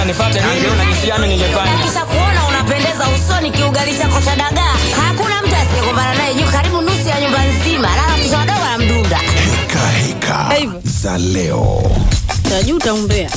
nifuate nini? Una kisiano nimefanya. Kisha kuona unapendeza usoni kiugali chako cha dagaa. Hakuna mtu asiyekumbana naye juu karibu nusu ya nyumba nzima. Lala kisha wadogo na mdunda. Heka heka Hivyo. za leo. Najua utaombea.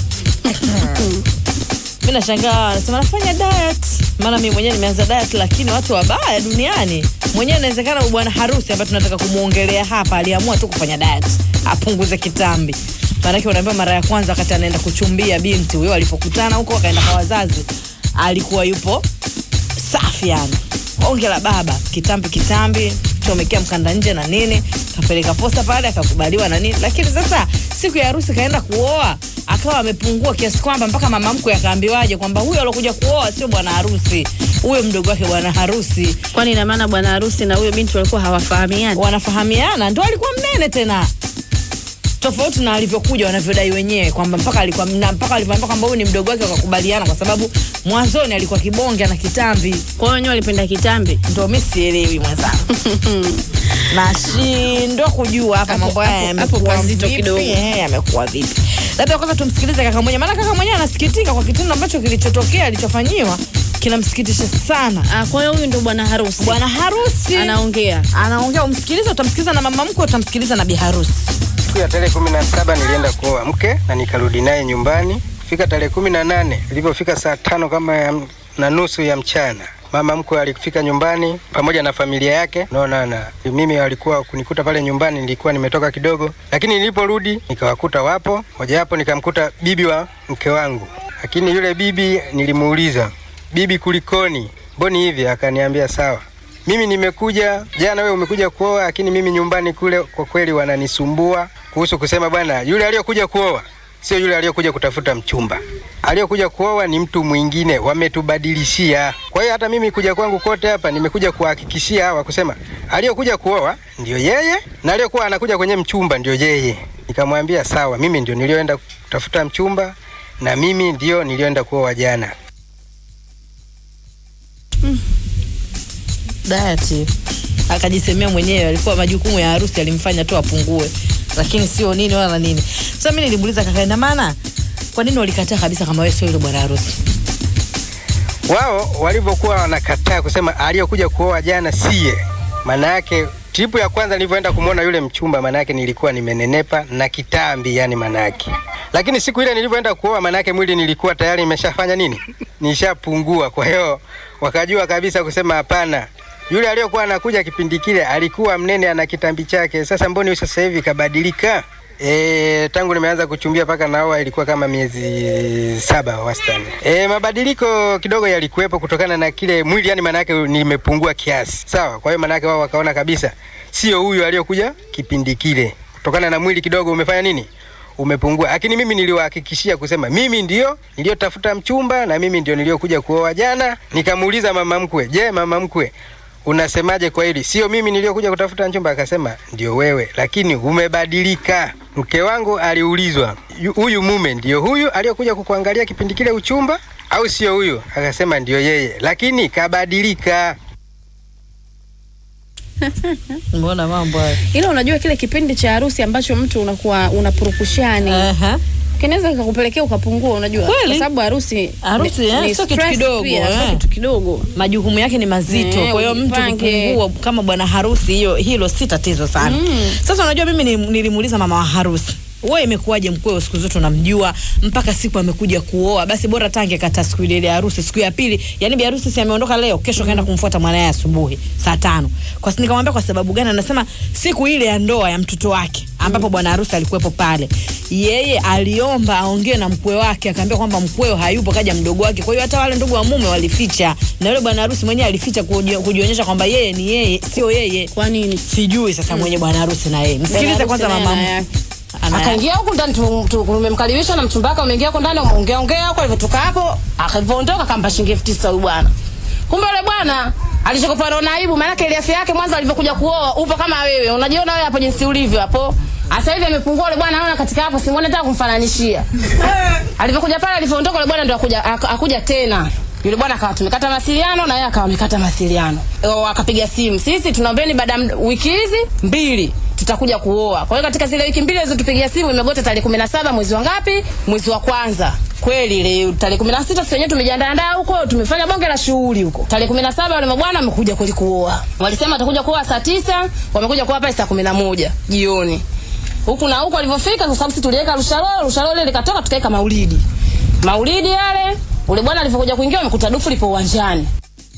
mi nashangaa anasema nafanya diet maana mi mwenyewe nimeanza diet lakini watu wabaya duniani mwenyewe inawezekana bwana harusi ambaye tunataka kumwongelea hapa aliamua tu kufanya diet apunguze kitambi maanake unaambiwa mara ya kwanza wakati anaenda kuchumbia binti huyo alipokutana huko wakaenda kwa wazazi alikuwa yupo safi yani onge la baba kitambi kitambi chomekea mkanda nje na nini kapeleka posta pale akakubaliwa na nini lakini sasa siku ya harusi kaenda kuoa akawa amepungua kiasi kwamba mpaka mama mkwe akaambiwaje kwamba huyo alokuja kuoa sio bwana harusi huyo mdogo wake bwana harusi kwani ina maana bwana harusi na huyo binti walikuwa hawafahamiani wanafahamiana ndo alikuwa mnene tena tofauti na alivyokuja wanavyodai wenyewe kwamba mpaka alikuwa na mpaka alivyoambia kwamba huyu ni mdogo wake wakakubaliana kwa sababu mwanzoni alikuwa kibonge na kitambi kwa hiyo wenyewe walipenda kitambi ndo mi sielewi mwenzangu nashindwa kujua hapa Hapo- mambo haya hapo- hapo yamekuwa pazito vipi, kidogo. eh, yamekuwa vipi labda kwanza tumsikilize kaka mwenyewe maana kaka mwenyewe anasikitika kwa kitendo ambacho kilichotokea alichofanyiwa kinamsikitisha sana Ah, kwa hiyo huyu ndo bwana harusi bwana harusi anaongea anaongea umsikilize utamsikiliza na mama mkwe utamsikiliza na biharusi siku ya tarehe kumi na saba nilienda kuoa mke na nikarudi naye nyumbani fika tarehe kumi na nane ilipofika saa tano kama ya, m- na nusu ya mchana mama mkwe alifika nyumbani pamoja na familia yake naona na mimi walikuwa kunikuta pale nyumbani nilikuwa nimetoka kidogo lakini niliporudi nikawakuta wapo mojawapo nikamkuta bibi wa mke wangu lakini yule bibi nilimuuliza bibi kulikoni mboni hivi akaniambia sawa mimi nimekuja jana, wewe umekuja kuoa, lakini mimi nyumbani kule kwa kweli wananisumbua kuhusu kusema bwana, yule aliyokuja kuoa sio yule aliyokuja kutafuta mchumba. Aliyokuja kuoa ni mtu mwingine, wametubadilishia. Kwa hiyo hata mimi kuja kwangu kote hapa nimekuja kuhakikishia hawa kusema aliyokuja kuoa ndio yeye na aliyokuwa anakuja kwenye mchumba ndio yeye. Nikamwambia sawa, mimi ndio nilioenda kutafuta mchumba na mimi ndio nilioenda kuoa jana. dayati akajisemea mwenyewe alikuwa majukumu ya harusi alimfanya tu apungue lakini sio nini wala nini sasa mi nilimuuliza kaka ina maana kwa nini walikataa kabisa kama wewe sio yule bwana harusi wao walivyokuwa wanakataa kusema aliyokuja kuoa jana siye, maana yake tripu ya kwanza nilivyoenda kumwona yule mchumba, maana yake nilikuwa nimenenepa na kitambi, yani maana yake. Lakini siku ile nilivyoenda kuoa, maana yake mwili nilikuwa tayari nimeshafanya nini, nishapungua. Kwa hiyo wakajua kabisa kusema hapana, yule aliyokuwa anakuja kipindi kile alikuwa mnene, ana kitambi chake. Sasa mboni huyu sasa hivi kabadilika? E, tangu nimeanza kuchumbia mpaka naoa ilikuwa kama miezi saba wastani. E, mabadiliko kidogo yalikuwepo kutokana na kile mwili, yani maana yake nimepungua kiasi, sawa. Kwa hiyo maana yake wao wakaona kabisa sio huyu aliyokuja kipindi kile, kutokana na mwili kidogo umefanya nini, umepungua. Lakini mimi niliwahakikishia kusema mimi ndio niliyotafuta mchumba na mimi ndio niliyokuja kuoa jana. Nikamuuliza mama mkwe, je, mama mkwe unasemaje kwa hili? Sio mimi niliyokuja kutafuta mchumba. Akasema ndio wewe, lakini umebadilika. Mke wangu aliulizwa, "Yu- huyu mume ndio huyu aliyokuja kukuangalia kipindi kile uchumba au sio huyu? Akasema ndio yeye, lakini kabadilika. mbona mambo hayo ila unajua kile kipindi cha harusi ambacho mtu unakuwa unapurukushani Aha. kinaweza kikakupelekea ukapungua unajua Kweli. kwa sababu harusi Harusi, ni- eh, ni sio kitu stress kidogo, pia, sio eh. kitu kidogo majukumu yake ni mazito Eh, kwa hiyo mtu ujipange. kupungua kama bwana harusi hiyo hilo si tatizo sana Mm. sasa unajua mimi ni- nilimuuliza mama wa harusi wewe imekuwaje mkweo siku zote unamjua mpaka siku amekuja kuoa basi bora tange kata siku ile ile ya harusi siku ya pili yani bi harusi si ameondoka leo kesho kaenda kumfuata mwanaye asubuhi saa tano kwa si nikamwambia kwa sababu gani anasema siku ile ya ndoa ya mtoto wake ambapo bwana harusi alikuwepo pale yeye aliomba aongee na mkwe wake akaambia kwamba mkweo hayupo kaja mdogo wake kwa hiyo hata wale ndugu wa mume walificha na yule bwana harusi mwenyewe alificha kuji- kujionyesha kwamba yeye ni yeye sio yeye kwa nini sijui sasa mwenye bwana harusi na yeye msikilize Bwana kwanza harusi naye mama ana yake. ana- akaingia huku ndani tu- tu- tumemkaribisha na mchumba wake ameingia huko ndani ameongea ongea huko alivyotoka hapo akavyoondoka akampa shilingi elfu tisa huyu bwana kumbe yule bwana alichokupa na aibu maanake ile afya yake mwanzo alivyokuja kuoa upo kama wewe unajiona wewe hapo jinsi ulivyo hapo sasa hivi amepungua yule bwana naona katika hapo simuone hata kumfananishia alivyokuja pale alivyoondoka yule bwana ndio akuja ak- akuja tena yule bwana akawa tumekata mawasiliano na yeye akawa amekata mawasiliano O, akapiga simu sisi tunaombeni baada ya md- wiki hizi mbili tutakuja kuoa kwa hiyo katika zile wiki mbili alizotupigia simu imegota tarehe kumi na saba mwezi wa ngapi mwezi wa kwanza kweli ile tarehe 16 sisi wenyewe tumejiandaa huko, tumefanya bonge la shughuli huko. Tarehe 17 wale mabwana wamekuja kweli kuoa. Walisema watakuja kuoa saa tisa, wamekuja kuoa pale saa 11 jioni. Huku na huku walivyofika kwa sababu sisi tuliweka rushalo, rushalo ile likatoka tukaweka maulidi. Maulidi yale, ule bwana alivyokuja kuingia amekuta dufu lipo uwanjani.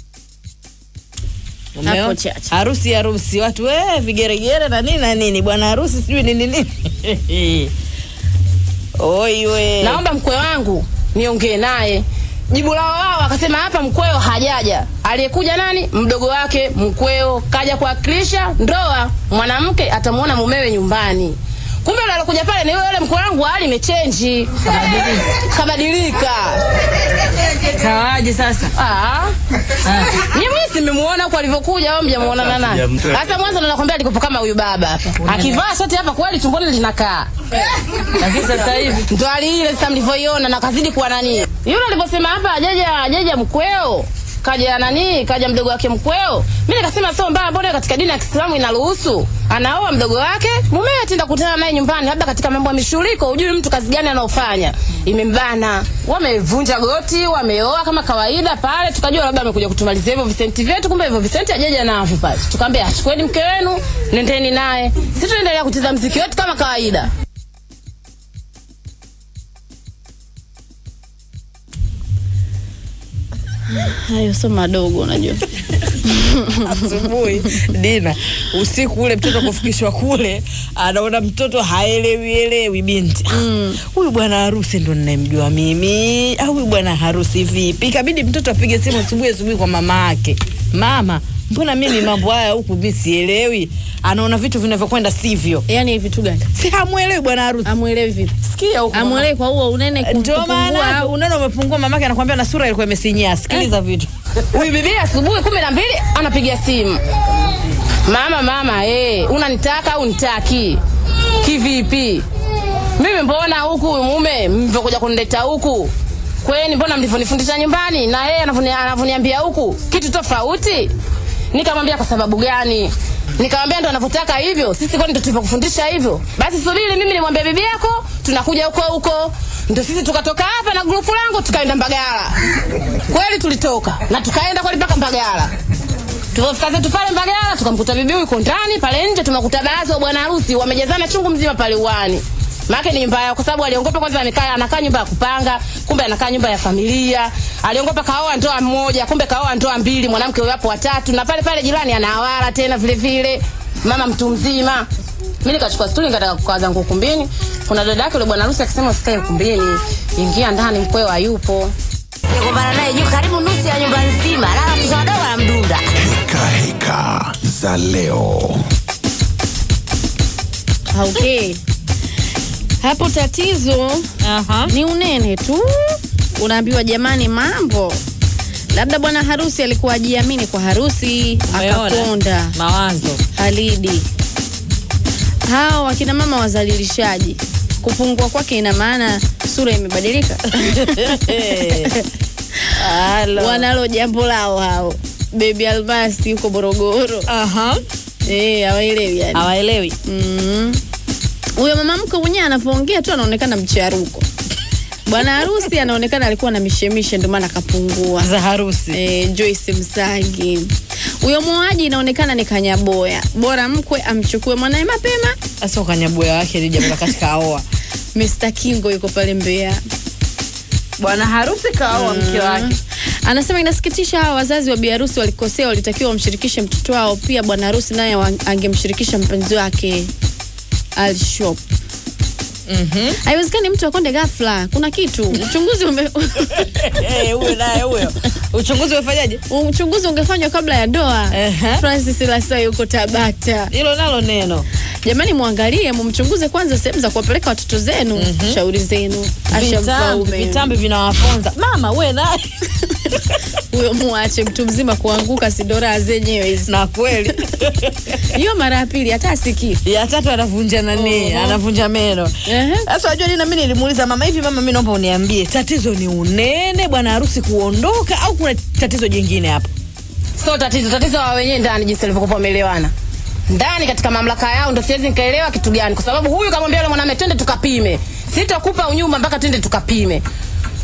Umeona? Hapo chache. harusi harusi watu we vigeregere na nini na nini bwana harusi sijui nini nini oi we naomba mkwe wangu niongee naye jibu lao wao akasema hapa mkweo hajaja aliyekuja nani mdogo wake mkweo kaja kuwakilisha ndoa mwanamke atamuona mumewe nyumbani kumbe yule alokuja pale ni yule yule mkwe wangu hali imechenji kabadilika kawaje sasa Ah. Mimi simemuona huko alivyokuja au mjamuona na nani? Hata mwanzo ndo nakwambia alikopo kama huyu baba hapa. Akivaa shati hapa kweli tumboni linakaa. lakini sasa hivi Ndo hali ile sasa mlivyoiona na kazidi kuwa nani. Yule alivyosema hapa ajaja ajaja mkweo. Kaja nani? Kaja mdogo wake mkweo. Mimi nikasema sio mbaya, mbona katika dini ya Kiislamu inaruhusu? Anaoa mdogo wake, mumewe atenda kukutana naye nyumbani, labda katika mambo ya mishuriko, hujui mtu kazi gani anaofanya. Imembana. Wamevunja goti, wameoa kama kawaida pale, tukajua labda amekuja kutumalizia hivyo visenti vyetu, kumbe hivyo visenti ajaja navyo pale. Tukamwambia achukueni mke wenu, nendeni naye. Sisi tunaendelea kucheza mziki wetu kama kawaida. hayo sio madogo unajua asubuhi dina usiku ule mtoto kufikishwa kule anaona mtoto haelewi elewi binti Ah, huyu bwana harusi ndo ninayemjua mimi au huyu bwana harusi vipi ikabidi mtoto apige simu asubuhi asubuhi kwa mama yake mama mbona mimi mambo haya huku mi sielewi anaona vitu vinavyokwenda sivyo yaani vitu gani si hamwelewi bwana harusi amwelewi vipi sikia huku mama. amwelewi kwa huo unene ndio kupungua maana au unaona umepungua mamake anakwambia na sura ilikuwa imesinyia sikiliza vitu Huyu bibi asubuhi kumi na mbili anapiga simu, mama mama, eh, unanitaka au nitaki? Kivipi? Mimi mbona huku mume mlivyokuja kunileta huku kweni, mbona mlivyonifundisha nyumbani na yeye anavyoni- anavyoniambia huku kitu tofauti? Nikamwambia kwa sababu gani? Nikamwambia ndo anavyotaka hivyo, sisi kwani ndo tulivyokufundisha hivyo? Basi subiri, mimi nimwambia bibi yako, tunakuja huko huko. Ndo sisi tukatoka hapa na grupu langu tukaenda Mbagala. Kweli tulitoka na tukaenda kweli mpaka Mbagala. Tulipofika zetu pale Mbagala tukamkuta bibi huyu yuko ndani pale nje, tunakuta baadhi wa bwana harusi wamejazana chungu mzima pale uani. Maana ni nyumba yao kwa sababu aliongopa kwanza amekaa anakaa nyumba ya kupanga, kumbe anakaa nyumba ya familia. Aliongopa kaoa ndoa mmoja, kumbe kaoa ndoa mbili, mwanamke huyo hapo watatu na pale pale jirani anawala tena vile vile. Mama mtu mzima. Mimi nikachukua stuli nikataka kukaa zangu ukumbini. Kuna dada yake yule bwana harusi akisema usikae ukumbini. Ingia ndani mkweo hayupo. Nikumbana naye juu karibu nusu ya nyumba nzima, lala watoto wadogo wanamdunda. Heka heka za leo. okay. hapo tatizo Aha. ni unene tu unaambiwa jamani mambo labda bwana harusi alikuwa ajiamini kwa harusi Umeona? akakonda mawazo halidi hawa wakina mama wazalilishaji kupungua kwake ina maana sura imebadilika Halo. wanalo jambo lao hao bebi almasi huko morogoro Aha. Eh, hawaelewi yani hawaelewi Mm. huyo mama mke mwenyewe anapoongea tu anaonekana mcharuko bwana harusi anaonekana alikuwa na mishemishe ndio maana akapungua za harusi e, Joyce Msangi huyo mwoaji inaonekana ni kanyaboya bora mkwe amchukue mwanaye mapema sasa ukanyabuya wake ni jambo la katika aoa Mr. Kingo yuko pale Mbeya bwana harusi kaoa mke wake anasema inasikitisha hawa wazazi wa biharusi walikosea walitakiwa wamshirikishe mtoto wao pia bwana harusi naye wa- angemshirikisha mpenzi wake alshop Mhm. haiwezekani mtu akonde ghafla kuna kitu uchunguzi ume... Eh, huyo naye huyo uchunguzi umefanyaje uchunguzi ungefanywa kabla ya ndoa Ehe. francis lasai yuko tabata hilo nalo neno jamani mwangalie mumchunguze kwanza sehemu za kuwapeleka watoto zenu shauri zenu asha vitambi mfaume vitambi vinawafonza mama we naye huyo muache mtu mzima kuanguka sidoraa zenyewe hizi na kweli hiyo mara ya pili hata asikii ya tatu anavunja nani Oho. anavunja meno Ehe. sasa wajua nini nami nilimuuliza mama hivi mama mi naomba uniambie tatizo ni unene bwana harusi kuondoka au kuna tatizo jingine hapo sio tatizo tatizo wa wenyewe ndani jinsi walivyokuwa wameelewana ndani katika mamlaka yao ndo siwezi nikaelewa kitu gani kwa sababu huyu kamwambia yule mwanamume twende tukapime sitakupa unyumba mpaka twende tukapime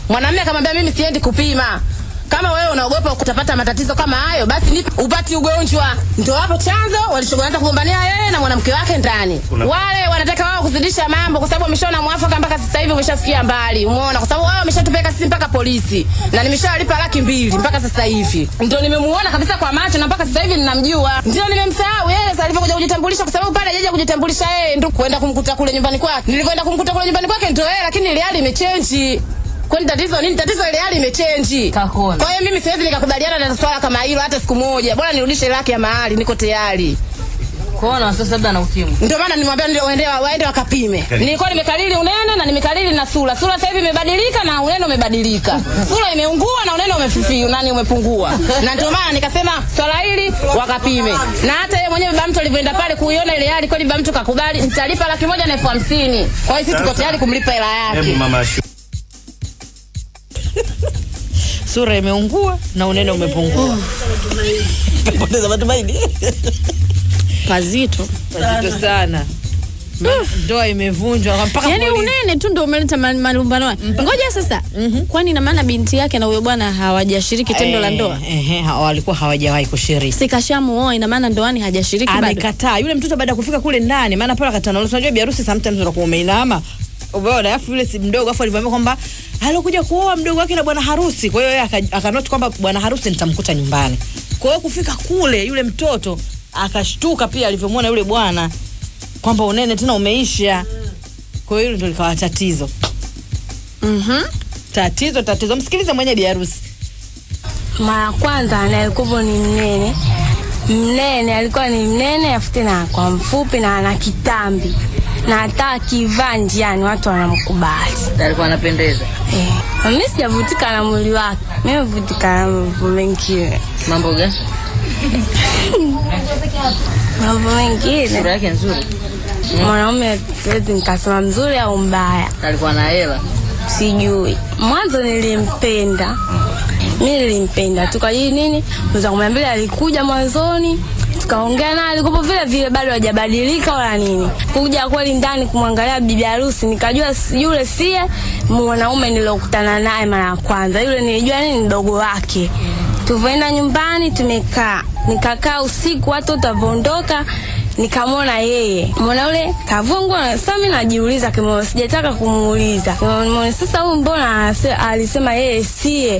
Mwanamume akamwambia mimi siendi kupima. Kama wewe unaogopa utapata matatizo kama hayo, basi nipe upati ugonjwa. Ndio hapo chanzo walishoanza kugombania yeye na mwanamke wake ndani. Wale wanataka wao kuzidisha mambo kwa sababu wameshaona mwafaka mpaka sasa hivi umeshafikia mbali. Umeona kwa sababu wao wameshatupeleka sisi mpaka polisi na nimeshalipa laki mbili mpaka sasa hivi. Ndio nimemuona kabisa kwa macho na mpaka sasa hivi ninamjua. Ndio nimemsahau yeye sasa alivyokuja kujitambulisha kwa sababu pale hajaja kujitambulisha yeye ndio kwenda kumkuta kule nyumbani kwake. Nilivyoenda kumkuta kule nyumbani kwake ndio yeye lakini ile hali imechange. Kwani tatizo nini? Tatizo ile hali imechange. Kakona. Kwa hiyo mimi siwezi nikakubaliana na swala kama hilo hata siku moja. Bora nirudishe laki ya mahali, niko tayari. Kuona sasa labda na ukimwi. Ndio maana nimwambia ndio waende waende wakapime. Nilikuwa nimekalili unene na nimekalili na sura. Sura sasa hivi imebadilika na unene umebadilika. Sura imeungua na unene umefifia, nani umepungua. Na ndio maana nikasema swala hili wakapime. Na hata yeye mwenyewe baba mtu alivyoenda pale kuiona ile hali kweli baba mtu kakubali, nitalipa laki moja na elfu hamsini. Kwa hiyo sisi tuko tayari kumlipa hela yake. Hebu mama Shu. Sura imeungua na unene umepungua. Poteza matumaini. Pazito. Mazito sana. Ma- Ndoa imevunjwa mpaka Yaani polisi. unene tu ndio umeleta ma- malumbano. haya. Ngoja sasa. Kwani ina maana binti yake na huyo bwana hawajashiriki tendo la ndoa? Eh, eh, ha- walikuwa hawajawahi kushiriki. Sikashamuoa ina maana ndoani hajashiriki bado. amekataa yule mtoto baada ya kufika kule ndani maana pale akatana unajua biharusi sometimes unakuwa umeinama umeona alafu yule si mdogo alafu alivyoambia kwamba alikuja kuoa mdogo wake na bwana harusi kwa hiyo yeye aka- akanoti kwamba bwana harusi nitamkuta nyumbani kwa hiyo kufika kule yule mtoto akashtuka pia alivyomwona yule bwana kwamba unene tena umeisha kwa hiyo hilo ndio likawa tatizo Mhm. tatizo tatizo msikilize mwenye biharusi mara kwanza anayekuwa ni mnene mnene alikuwa ni mnene afu tena kwa mfupi na ana kitambi na hata akivaa njiani watu wanamkubali alikuwa anapendeza eh. mi sijavutika na mwili wake mi mevutika na mambo mengine mambo gani mambo mengine yake nzuri mwanaume siwezi nikasema mzuri au mbaya alikuwa na hela sijui mwanzo nilimpenda mi nilimpenda tu kwa hiyo nini mweza kumi na mbili alikuja mwanzoni tukaongea naye alikopo vile vile bado hajabadilika wala nini kuja kweli ndani kumwangalia bibi harusi nikajua si- yule sie mwanaume niliokutana naye mara ya kwanza yule nilijua nini mdogo wake tulivyoenda nyumbani tumekaa nikakaa usiku watu utavyoondoka nikamwona yeye mwana ule kavungwa sasa mi najiuliza kimoyo sijataka kumuuliza Kimoyo, sasa huyu mbona anase- alisema yeye sie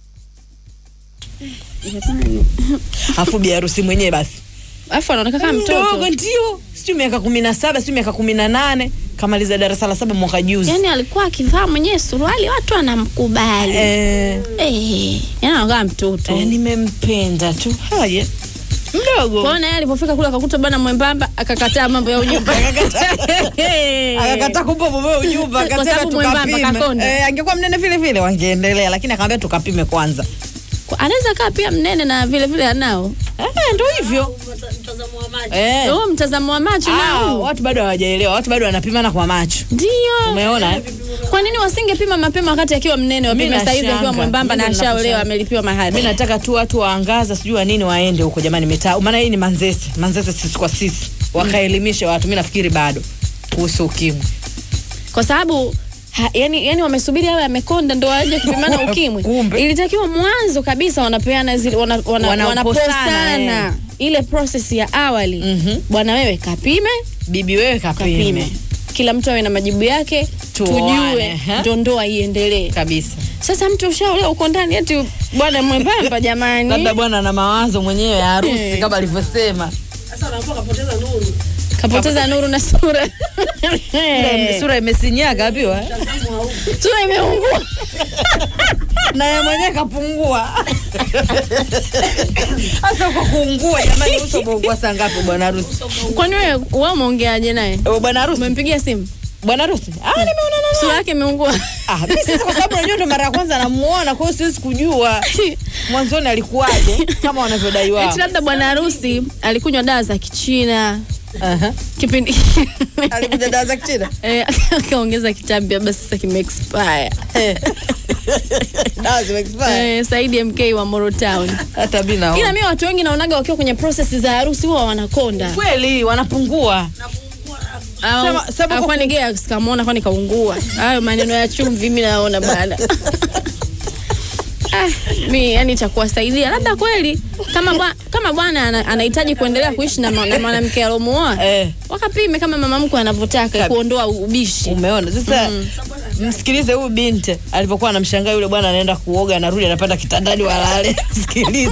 afu biharusi mwenyewe basi Alafu anaonekana kama mdogo mtoto. ndio sijui miaka kumi na saba sijui miaka kumi na nane kamaliza darasa la saba mwaka juzi Yaani alikuwa akivaa mwenyewe suruali watu wanamkubali. eh, Eh, yaani anakaa mtoto. eh, nimempenda tu haya mdogo Kwa hiyo naye alipofika kule akakuta bwana mwembamba akakataa mambo ya ujumba. akakataa kumpa mumewe ujumba Kwa akasema sababu mwembamba tukapime kakonda. eh, angekuwa mnene vile vile wangeendelea lakini akamwambia tukapime kwanza Kwa- Anaweza kaa pia mnene na vile vile anao. eh, ndo hivyo eh. Huo mtazamo wa macho Ah, nao. watu bado hawajaelewa watu bado wanapimana kwa macho Ndio. umeona eh? Kwa nini wasingepima mapema wakati akiwa mnene Mimi wapime saizi akiwa nashanga. mwembamba na Mimi ndo ashaolewa nakushanga. amelipiwa mahari? mi nataka tu watu waangaza sijui wa nini waende huko jamani mitaa maana hii ni manzese manzese sisi kwa sisi wakaelimishe watu mi nafikiri bado kuhusu ukimwi kwa sababu ha, yani, yani wamesubiri awe amekonda ndo waje kupimana ukimwi. Kumbe. Ilitakiwa mwanzo kabisa wanapeana zile wana, wana, Wanaposana, wanaposana eh. ile process ya awali Mhm. bwana wewe kapime bibi wewe kapime kapime kila mtu awe na majibu yake Tuoane, tujue ha? ndo ndoa iendelee kabisa sasa mtu ushaolewa uko ndani eti bwana mwembamba jamani labda bwana na mawazo mwenyewe ya harusi Eh. kama alivyosema kapoteza nuru na sura sura imesinyaga apiwa sura imeungua naye mwenyewe kapungua hasa kwa kuungua jamani uso umeungua saa ngapi bwana harusi kwani wewe wewe umeongeaje naye Eh, bwana harusi umempigia simu bwana harusi ah nimeonana naye sura yake imeungua Ah, mimi sasa kwa sababu najua ndo mara ya kwanza namuona, kwa hiyo siwezi kujua mwanzoni alikuwaje kama wanavyodai wao. eti labda bwana harusi alikunywa dawa za kichina Aha. kipindi Alikuja dawa za kichina. Eh, akaongeza kitambi labda sasa kime expire Eh. Dawa zime expire. eh, Saidi MK wa Moro Town Hata mimi naona. ila mimi watu wengi naonaga wakiwa kwenye process za harusi huwa wanakonda Kweli wanapungua. Sema- sema kwa kwani gea sikamwona kwani kaungua hayo maneno ya chumvi mi naona bana Ah, mi yani cha kuwasaidia labda kweli kama bwa, kama bwana ana- anahitaji kuendelea kuishi na, ma- na mwanamke alomuoa Eh. wakapime kama mama mkwe anavyotaka kuondoa ubishi umeona sasa msikilize huyu binti alivyokuwa anamshangaa yule bwana anaenda kuoga anarudi anapanda kitandani walale msikilize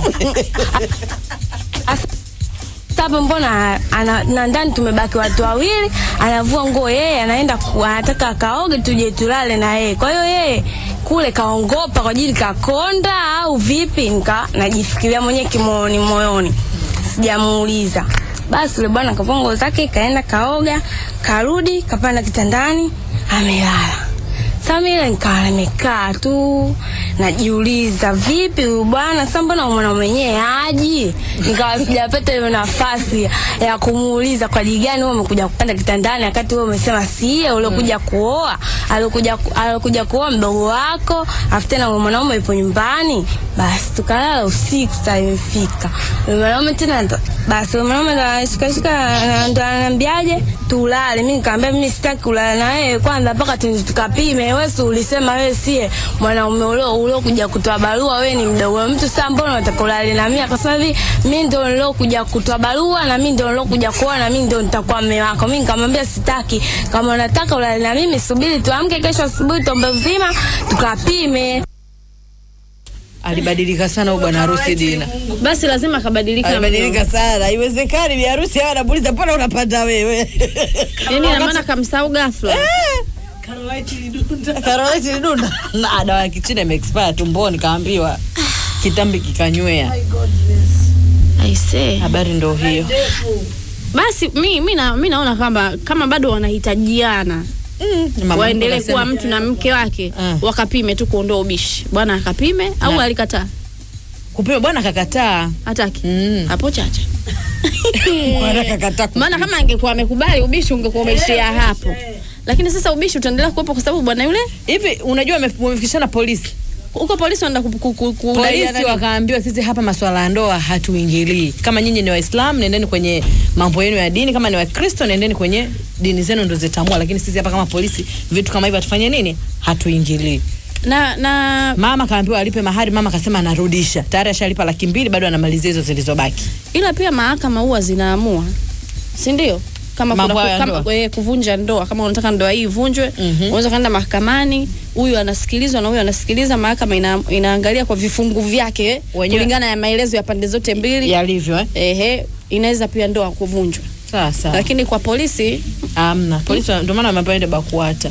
Sasa mbona ana, na ndani tumebaki watu wawili, anavua nguo yeye, anaenda ku- anataka akaoge tuje tulale na yeye. Kwa hiyo yeye kule kaongopa kwa ajili kakonda au vipi? Nika najifikiria mwenyewe kimoyoni moyoni, sijamuuliza. Basi yule bwana kavua nguo zake, kaenda kaoga, karudi, kapanda kitandani, amelala. Sasa mimi nikawa nimekaa tu najiuliza, vipi huyu bwana sasa, mbona mwana mwenyewe aji? Nikawa sijapata hiyo nafasi ya kumuuliza kwa ajili gani wewe umekuja kupanda kitandani wakati wewe umesema siye uliokuja kuoa, alikuja alikuja kuoa mdogo wako, afu tena huyo mwanaume yupo nyumbani. Basi tukalala usiku, saa imefika Huyo mwanaume tena ndo- basi huyo mwanaume ndo anashikashika ndo ananiambiaje tulale. Mimi nikamwambia mimi sitaki kulala na wewe kwanza mpaka tu- tukapime. Wewe si ulisema wewe sie mwanaume ulio uliokuja kutoa barua, wewe ni mdogo wa mtu, sasa mbona unataka ulale na mimi? Akasema hivi mimi ndo nilokuja kutoa barua na mimi ndo nilokuja kuoa na mimi ndo nitakuwa mume wako. Mimi nikamwambia sitaki, kama unataka ulale na mimi subiri tuamke kesho asubuhi tuombe uzima tukapime. alibadilika sana huyu bwana harusi Dina basi lazima akabadilika alibadilika sana haiwezekani bi harusi hawa anamuuliza mbona unapanda wewe yani ina maana kamsahau ghafla karoleti lidunda na dawa ya kichina imeexpire tumboni kaambiwa kitambi kikanywea aisee habari ndo hiyo basi mi, mi, na, mi naona kwamba kama bado wanahitajiana Mama waendelee anasema- kuwa mtu na mke wake Ah. wakapime tu kuondoa ubishi bwana akapime au Na- alikataa kupima bwana kakataa hataki Mm. hapo chacha bwana kakataa kupima. maana kama angekuwa amekubali ubishi ungekuwa umeishia hapo lakini sasa ubishi utaendelea kuwepo kwa sababu bwana yule hivi unajua wame- wamefikishana polisi huko polisi wanaenda ku- ku- ku- kudaiana polisi nini? wakaambiwa sisi hapa maswala ya ndoa hatuingilii kama nyinyi ni waislamu nendeni kwenye mambo yenu ya dini kama ni wakristo nendeni kwenye dini zenu ndo zitamua lakini sisi hapa kama polisi vitu kama hivyo hatufanye nini hatuingilii na na mama kaambiwa alipe mahari mama akasema anarudisha tayari ashalipa laki mbili bado anamalizia hizo zilizobaki ila pia mahakama huwa zinaamua si ndio kama Mambo kuna hayo ya kama, ndoa? e, kuvunja ndoa kama unataka ndoa hii ivunjwe Mhm. unaweza kaenda mahakamani huyu anasikilizwa na huyu anasikiliza mahakama ina, inaangalia kwa vifungu vyake Wenyewe- kulingana na maelezo ya pande zote mbili yalivyo eh? ehe inaweza pia ndoa kuvunjwa sawa sawa lakini kwa polisi amna polisi wa- ndio maana wameambiwa ende bakuata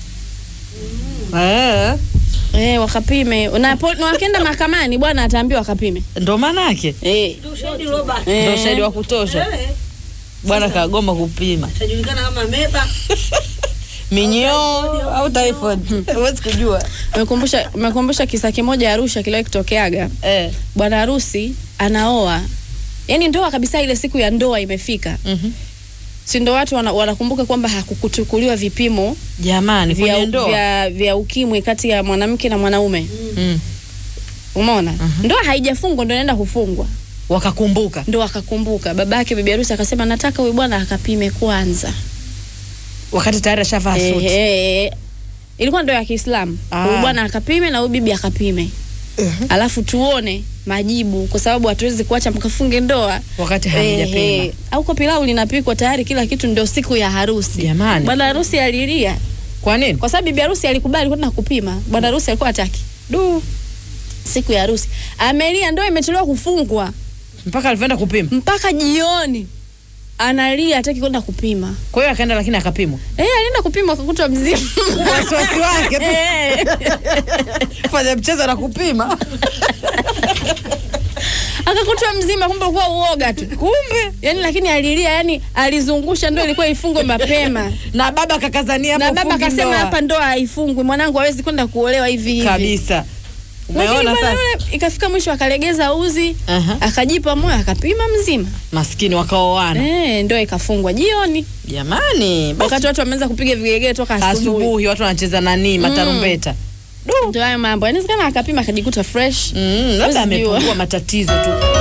eh eh, wakapime na, pol, na wakienda mahakamani bwana ataambiwa akapime ndo maana yake eh. ndo ushahidi wa kutosha bwana kagoma kupima tajulikana kama meba minyoo au typhoid huwezi kujua Umekumbusha umekumbusha kisa kimoja Arusha kiliwahi kutokeaga. eh. Bwana harusi anaoa, yaani ndoa kabisa, ile siku ya ndoa imefika, mhm. si ndo watu wana, wanakumbuka kwamba hakukuchukuliwa vipimo jamani vya, kwenye ndoa vya, vya ukimwi kati ya mwanamke na mwanaume mm. umeona ndoa haijafungwa ndo inaenda kufungwa wakakumbuka ndo akakumbuka baba yake bibi harusi akasema nataka huyu bwana akapime kwanza wakati tayari ashavaa Eh, suti eh, eh. ilikuwa ndo ya Kiislamu Ah. huyu bwana akapime na huyu bibi akapime alafu tuone majibu kwa sababu hatuwezi kuacha mkafunge ndoa wakati Eh, hamjapima eh. au kwa pilau linapikwa tayari kila kitu ndio siku ya harusi Jamani. bwana harusi alilia kwa nini kwa sababu bibi harusi alikubali kwenda kupima bwana harusi alikuwa hataki du siku ya harusi amelia ndoa imechelewa kufungwa mpaka alivyoenda kupima mpaka jioni analia hataki kwenda kupima kwa hiyo akaenda lakini akapimwa eh alienda kupima akakutwa mzima wasiwasi wake tu. Eh. fanya mchezo na kupima akakutwa mzima kumbe ulikuwa uoga tu kumbe yani lakini alilia yani alizungusha ndoa ilikuwa ifungwe mapema na baba kakazania na hapo baba fungi akasema ndoa. hapa ndoa haifungwi mwanangu hawezi kwenda kuolewa hivi hivi kabisa lakini umeona bwana sasa yule ikafika mwisho akalegeza uzi Aha. akajipa moyo akapima mzima maskini wakaoana eh, ndoa ikafungwa jioni jamani basi wakati watu wameanza kupiga vigelegele toka asubuhi asubuhi watu wanacheza nani matarumbeta ndio hayo mambo inawezekana akapima akajikuta fresh mm, labda Huwezi jua. amepungua matatizo tu